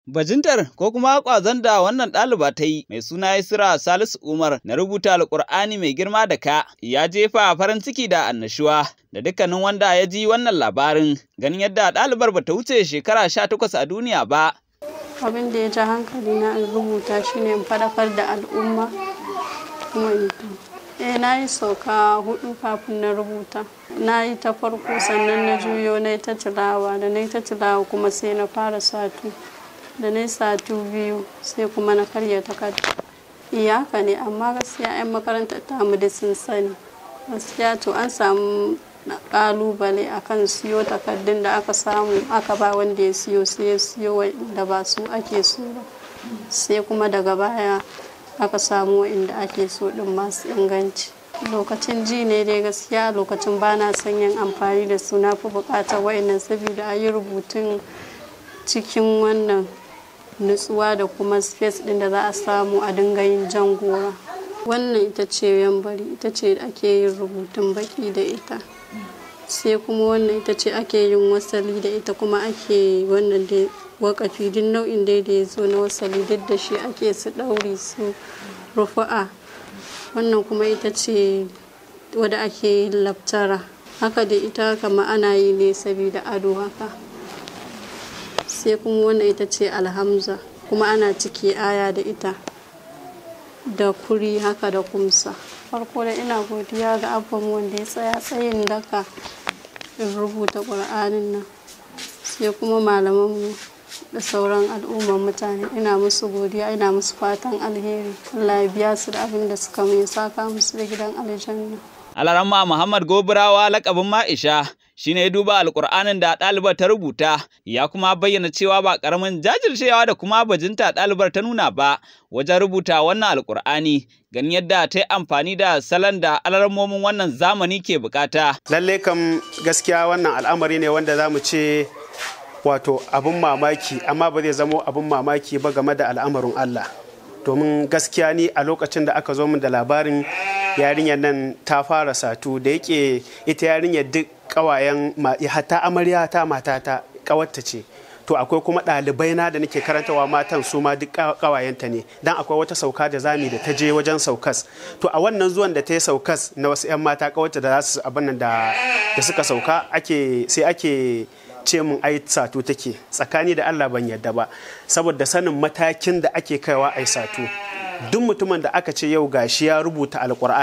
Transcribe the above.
Bajintar ko kuma ƙwazon da wannan ɗaliba ta yi mai suna Isra Salisu Umar na rubuta Alƙur'ani mai girma da ka ya jefa farin ciki da annashuwa da dukkanin wanda ya ji wannan labarin ganin yadda ɗalibar bata wuce shekara sha takwas a duniya ba. Abin da ya ja hankali na in rubuta shine in faɗakar da al'umma kuma in Eh na yi sauka hudu kafin na rubuta. Na yi ta farko sannan na juyo na yi ta tilawa da na yi ta tilawa kuma sai na fara satu. Da na yi satu biyu sai kuma na karya takarda. Iyaka ne amma gaskiya 'yan makarantar tamu da sun sani. Gaskiya to an samu kalubale akan siyo takardun da aka samu aka ba wanda ya siyo sai ya siyo da ba su ake so ba. Sai kuma daga baya aka samu inda ake so din masu inganci lokacin ji ne dai gaskiya lokacin ba na son yin amfani da su na fi bukatar wa'annan saboda a yi rubutun cikin wannan nutsuwa da kuma space din da za a samu a dinga yin jan gora wannan ita ce yambari ita ce ake yin rubutun baki da ita sai kuma wannan ita ce ake yin wasali da ita kuma ake wannan da wakafi duk nau'in dai da ya zo na wasali duk da shi ake su ɗauri su rufu'a wannan kuma ita ce wadda ake yin laftara haka da ita kama ana yi ne saboda ado haka sai kuma wannan ita ce alhamza kuma ana ciki aya da ita da kuri haka da kumsa farko da ina godiya ga abban wanda ya tsaya tsayin daka in rubuta ƙur'anin nan sai kuma malamanmu da sauran al'ummar mutane ina musu godiya ina musu fatan alheri Allah ya biya su da abin da suka mai saka musu da gidan aljanna Alaramma Muhammad Gobirawa lakabin Ma'isha shine ya duba alkur'anin da ɗalibar ta rubuta ya kuma bayyana cewa ba ƙaramin jajircewa da kuma bajinta ɗalibar ta nuna ba wajen rubuta wannan alkur'ani ganin yadda ta yi amfani da salon da alarmomin wannan zamani ke bukata. Lalle kam gaskiya wannan al'amari ne wanda za mu ce wato abin mamaki amma ba zai zamo abin mamaki ba game da al'amarin Allah domin gaskiya ni a lokacin da aka zo min da labarin yarinyar nan ta fara satu da yake ita yarinyar duk kawayen hatta amarya ta matata kawarta ce to akwai kuma ɗalibai na da nake karantawa matan su ma duk kawayenta ne dan akwai wata sauka da zami da ta je wajen saukas to a wannan zuwan da ta yi saukas na wasu 'yan mata kawarta da za su abin nan da suka sauka ake sai ake ce mun ai sato take tsakani da Allah ban yadda ba saboda sanin matakin da ake kaiwa ai sato duk mutumin da aka ce yau gashi ya rubuta alkur'ani